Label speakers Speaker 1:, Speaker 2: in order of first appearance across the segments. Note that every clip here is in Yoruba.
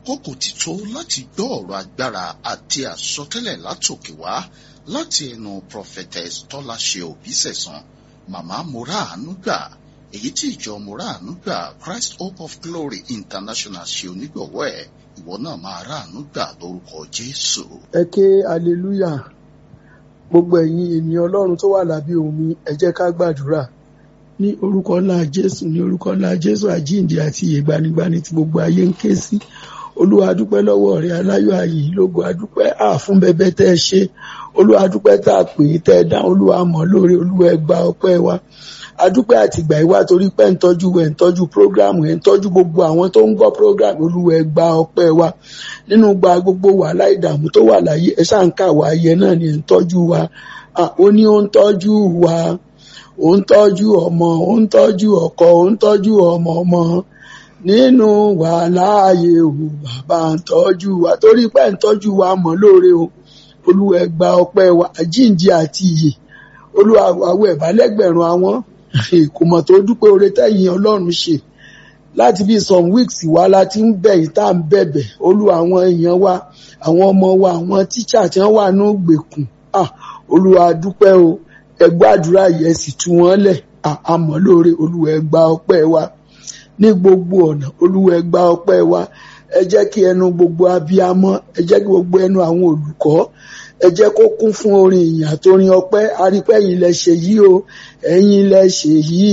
Speaker 1: àkókò ti tó láti gbọ́ ọ̀rọ̀ agbára àti àsọtẹ́lẹ̀ látòkè wá láti ẹnu prophetess tọ́láṣe òbísẹ̀sán màmá moraanu gbà èyí tí ìjọ moraanu gbà christ hope of glory international ṣe onígbọ̀wọ́ ẹ̀ ìwọ náà máa ráàánú gbà lórúkọ jésù.
Speaker 2: ẹ ké aleluya gbogbo ẹ̀yin ènìyàn ọlọ́run tó wà lábẹ́ omi ẹ jẹ́ ká gbàdúrà ní orúkọ ńlá jésù ní orúkọ ńlá jésù àjíǹde àti ìyè gbanigbani tí gbogbo ayé ń ké sí olúwa dúpẹ́ lọ́wọ́ rẹ aláyọ̀ ayé lógo adúpẹ́ àfún bẹbẹ tẹ́ ẹ ṣe olúwa dúpẹ́ tá a pè é tẹ́ ẹ dá olúwa mọ̀ lóore olúwa ẹ gba ọpẹ́ wa adúpẹ́ àtìgbà ìwà torí pé ń tọ́jú ẹ̀ ń tọ́jú prógrámù ẹ̀ ń tọ́jú gbogbo àwọn tó ń gbọ́ prógrámù olúwa ẹ gba ọpẹ́ wa nínú gba gbogbo wàhálà ìdààmú tó wà láyé ẹ ṣáà ń kà wá ayẹ náà ni ẹ̀ ń tọ́jú wa ó ní ó ń tọ́jú wa ó ń tọ́jú ọmọ ó ń tọ́jú ọkọ ó ń tọ́jú ọmọ ọmọ nínú wàhálà ayé o bàbá ń tọ́jú wa torí pé ń tọ́jú wa mọ̀ lóore o olúwa ẹ gba ọpẹ́ wa àjíǹde àti ìyè olúwa àwọ̀ ẹ̀bálẹ́gbẹ̀rún àwọn kò mọ̀ tó dúpẹ́ oore tẹ́yìn ọlọ́run ṣe láti bí some weeks wá láti ń bẹ̀yìn tá à ń bẹ̀bẹ̀ olúwa àwọn èèyàn wa àwọn ọmọ wa àwọn tíṣà tí wọ́n wà ní ògbèkùn olúwa dúpẹ́ o ẹ gbàdúrà yẹ sì tú wọn lẹ̀ àmọ́ lóore olúwa ẹ gba ọpẹ́ wa ní gbogbo ọ̀nà olúwa ẹ gba ọpẹ́ wa ẹ jẹ́ kí ẹnu gbogbo abiyamọ ẹ jẹ́ kí gbogbo ẹnu àwọn olùkọ́ ẹ jẹ́ kó kún fún orin ìyìn àtorin ọpẹ́ arípẹ́ ẹ̀yin lẹ ṣe yìí o ẹ̀yin lẹ ṣe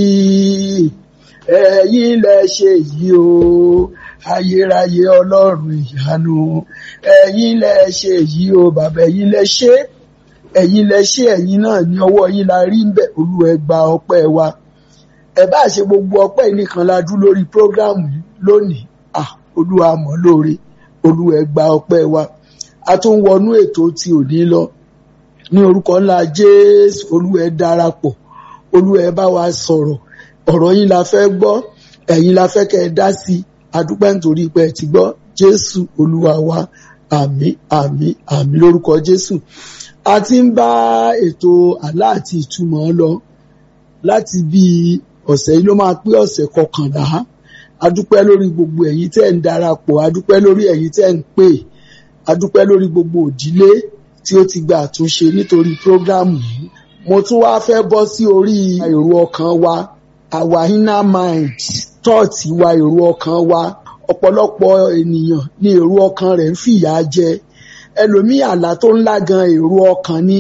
Speaker 2: yìí ẹ̀yin lẹ ṣe yìí o ayérayé ọlọ́run ìyanu ẹ̀yin lẹ ṣe yìí o bàbá ẹ̀yin lẹ ṣe ẹ̀yin lẹ ṣe ẹ̀yin náà ní ọwọ́ yín la rí ń bẹ̀ olúwa ẹ gba ọpẹ́ wa ẹ bá ṣe gbogbo ọpẹ́ yìí nìkan la dú lórí prógráàmù lónìí ah olúwa mọ̀ lóore olúwa ẹ gba ọpẹ́ wa a tún wọnú ètò tí ò ní lọ ní orúkọ ńlá jésù olúwa ẹ darapọ̀ olúwa ẹ bá wa sọ̀rọ̀ ọ̀rọ̀ yín la fẹ́ gbọ́ ẹ̀yin la fẹ́ kẹ́ ẹ dá sí adúpẹ́ nítorí pé ẹ ti gbọ́ jésù olúwa wa àmín àmín àmín lórúkọ jésù a ti ń bá ètò àlá àti ìtumọ̀ lọ láti bí ọ̀sẹ̀ yìí ló máa pé ọ̀sẹ̀ kọkànlá adúpẹ́ lórí gbogbo ẹ̀yin tẹ́ ń darapọ̀ adúpẹ́ lórí ẹ̀yin tẹ́ ń pè adúpẹ́ lórí gbogbo òdílé tí ó ti gba àtúnṣe nítorí prógrámù yìí mo tún wá fẹ́ bọ́ sí orí èrò ọkàn wa our inner mind thought wa èrò ọkàn wa ọ̀pọ̀lọpọ̀ ènìyàn ní èrò ọkàn rẹ̀ ń fìyà jẹ ẹlòmíì àlá tó ńlá gan èrò ọkàn ni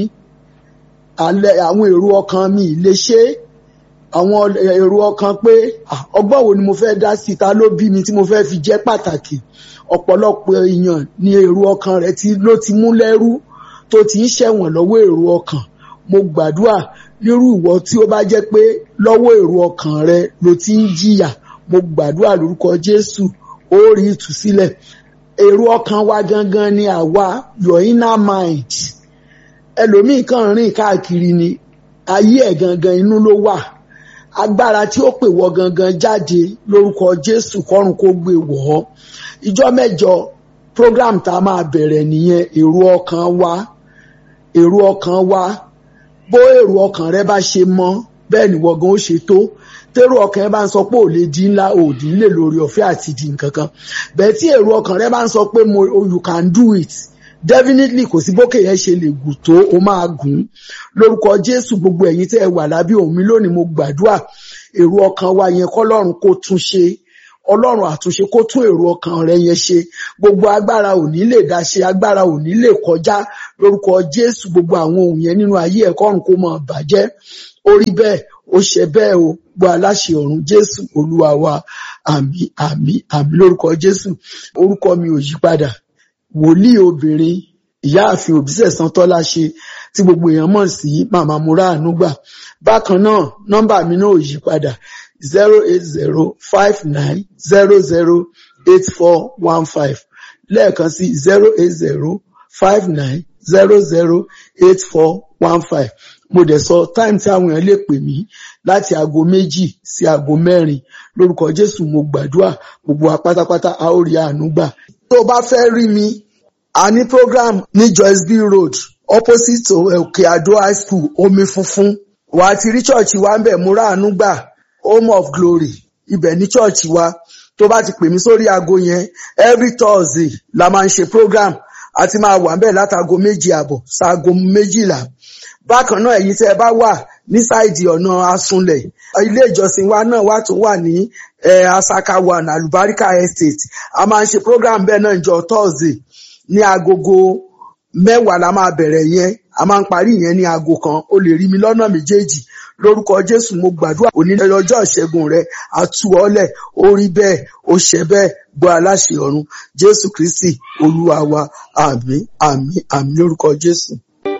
Speaker 2: àwọn èrò ọkàn mi lè ṣe àwọn èrò ọkàn pé ọgbọ́n wo ni mo fẹ́ dá sí ta ló bí mi tí mo fẹ́ fi jẹ́ pàtàkì ọ̀pọ̀lọpọ̀ èèyàn ní èrò ọkàn rẹ̀ tí ló ti mú lẹ́rú tó ti ń ṣẹ̀wọ̀n lọ́wọ́ èrò ọkàn mo gbàdúrà nírú ìwọ tí ó bá jẹ́ pé lọ́wọ́ èrò ọkàn rẹ ló ti ń jìyà mo gbàdúrà lórúkọ Jésù ó rí ìtúsílẹ̀ èrò ọkàn wa gangan ni àwa your inner mind ẹlòmíì kan rìn káàkiri ni ayé ẹ̀ gangan inú ló wà agbára tí ó pè wọ gangan jáde lórúkọ Jésù kọ́run kó gbé wọ̀ ọ́ ìjọ mẹ́jọ program tá a máa bẹ̀rẹ̀ nìyẹn èrò ọkàn wa èrò ọkàn wa bó èrò ọkàn rẹ bá ṣe mọ́ bẹ́ẹ̀ ni wọ̀gán ó ṣe tó tèrò ọkàn rẹ bá ń sọ pé ò lè di ńlá ò di ńlè lórí ọ̀fẹ́ àti di nǹkan kan bẹ́ẹ̀ tí èrò ọkàn rẹ bá ń sọ pé mo you can do it definitely kò sí bókè yẹn ṣe lè gùn tó o máa gùn lórúkọ Jésù gbogbo ẹ̀yin tẹ́ ẹ wà lábẹ́ òun mi lónìí mo gbàdúrà èrò ọkàn wa yẹn kọ́lọ́run kó tún ṣe ọlọ́run àtúnṣe kó tún èrò ọkàn rẹ yẹn ṣe gbogbo agbára ò ní lè dá ṣe agbára ò ní lè kọjá lórúkọ Jésù gbogbo àwọn ohun yẹn nínú ayé ẹ̀kọ́ ọ̀run kó máa bàjẹ́ ó rí bẹ́ẹ̀ ó ṣe bẹ́ẹ̀ o gbọ́ aláṣẹ ọ̀run Jésù olúwa wa àmín àmín àmín lórúkọ Jésù orúkọ mi ò yí padà wòlíì obìnrin ìyáàfin Òbísẹ̀san Tọ́lá ṣe tí gbogbo èèyàn mọ̀ sí màmá múra àánú gbà bákan náà nọ́mbà mi náà ò yí padà zero eight zero five nine zero zero eight four one five lẹ́ẹ̀kan sí zero eight zero five nine zero zero eight four one five mo dẹ̀ sọ táìmù tí àwọn èèyàn lè pè mí láti aago méjì sí aago mẹ́rin lórúkọ Jésù mo gbàdúrà gbogbo wa pátápátá a ó rí àánú gbà. tó o bá fẹ́ rí mi a ní program ní Joyce B Road opposite Òkè Àdó high school omi funfun wà á ti rí chọ́ọ̀chì wa ń bẹ̀ múra àánú gbà home of glory ibẹ̀ ní chọ́ọ̀chì wa tó bá ti pè mí sórí aago yẹn every thursday la máa ń ṣe program àti máa wà bẹ́ẹ̀ látago méjì àbọ̀ ṣaago méjìlá bákan náà èyí tẹ́ ẹ bá wà ní sáìdì ọ̀nà asunlẹ̀ ilé ìjọsìn wa náà wà tó wà ní asaka one alubarika estate a máa ń ṣe program bẹ́ẹ̀ náà jọ thursday ní agogo mẹ́wàá la máa bẹ̀rẹ̀ yẹn a máa ń parí yẹn ní aago kan o lè rí mi lọ́nà méjèèjì lórúkọ jésù mo gbàdúrà òní ọjọ́ ìṣẹ́gun rẹ àtúọ̀lẹ̀ orí bẹ́ẹ̀ ó ṣẹ bẹ́ẹ̀ gbọ́ aláṣẹ ọ̀run jésù kristi olúwa wa àmín àmín àmín lórúkọ jésù.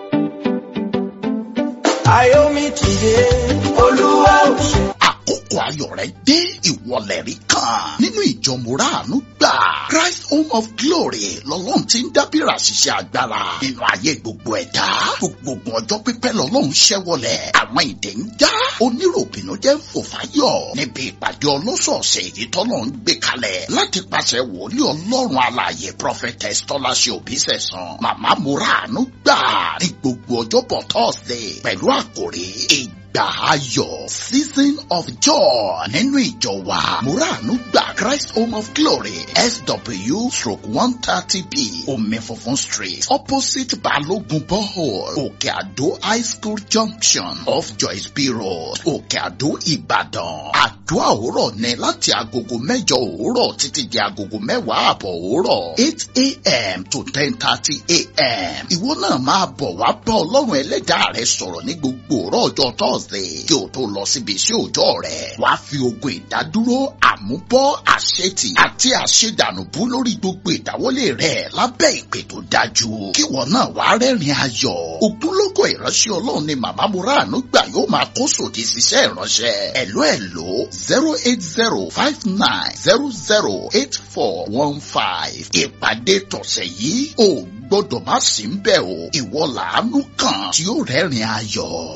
Speaker 3: Ayomi tìde, Olúwa ò ṣe.
Speaker 1: àkókò ayọ̀ rẹ̀ dé ìwọlẹ̀ rí kan nínú ìjọ mùràánú gbà Christ Home of Glory lọ́lọ́run ti ń dábìrà ṣiṣẹ́ agbára nínú ayé gbogbo ẹ̀dá gbogbo ọjọ́ pípẹ́ lọ́lọ́run ṣẹ́wọlẹ̀ àwọn ìdè ń já oníròbìnú jẹ́ fòfáyọ̀ níbi ìpàdé ọlọ́sọ̀ọ̀sẹ̀ èyí tọ́lọ́run gbé kalẹ̀ láti pàṣẹ wòlíì ọlọ́run alààyè prophetess tọ́láṣẹ òbísẹ̀sán màmá mùràánú gbà ní gbogbo ọjọ́bọ̀ Thursday pẹ̀lú àkòrí ìgbà ayọ̀ season of joy nínú ìjọ wa muranu gba Christ Home of Glory SW stroke one thirty B omi funfun street opposite Balogun borehole Òkè Àdó high school junction off Joyce B road Òkè Àdó Ìbàdàn àdúrà òwúrọ̀ ní láti agogo mẹ́jọ òwúrọ̀ títí di agogo mẹ́wàá àbọ̀ òwúrọ̀ eight a.m. to ten thirty a.m. ìwọ náà máa bọ̀ wá bá ọlọ́run ẹlẹ́dàá rẹ sọ̀rọ̀ ní gbogbo òwúrọ̀ ọjọ́ Thursday kí o tó lọ síbi iṣẹ́ òòjọ́ rẹ̀ wàá fi ogun ìdádúró àmúbọ́ àṣetì àti àṣedànùbú lórí gbogbo ìdáwọ́lé rẹ̀ lábẹ́ ìpè tó dájú kí wọn náà wàá rẹ́rìn ayọ̀ ògúnlógó ìránṣẹ́ ọlọ́run ni màmá muranu gbà yóò máa kó sòdì síṣẹ́ ìránṣẹ́ ẹ̀ló ẹ̀ló zero eight zero five nine zero zero eight four one five ìpàdé tọ̀sẹ̀ yìí ò gbọ́dọ̀ má sí ń bẹ̀ o ìwọ làánú kan tí ó rẹ́rìn ayọ̀.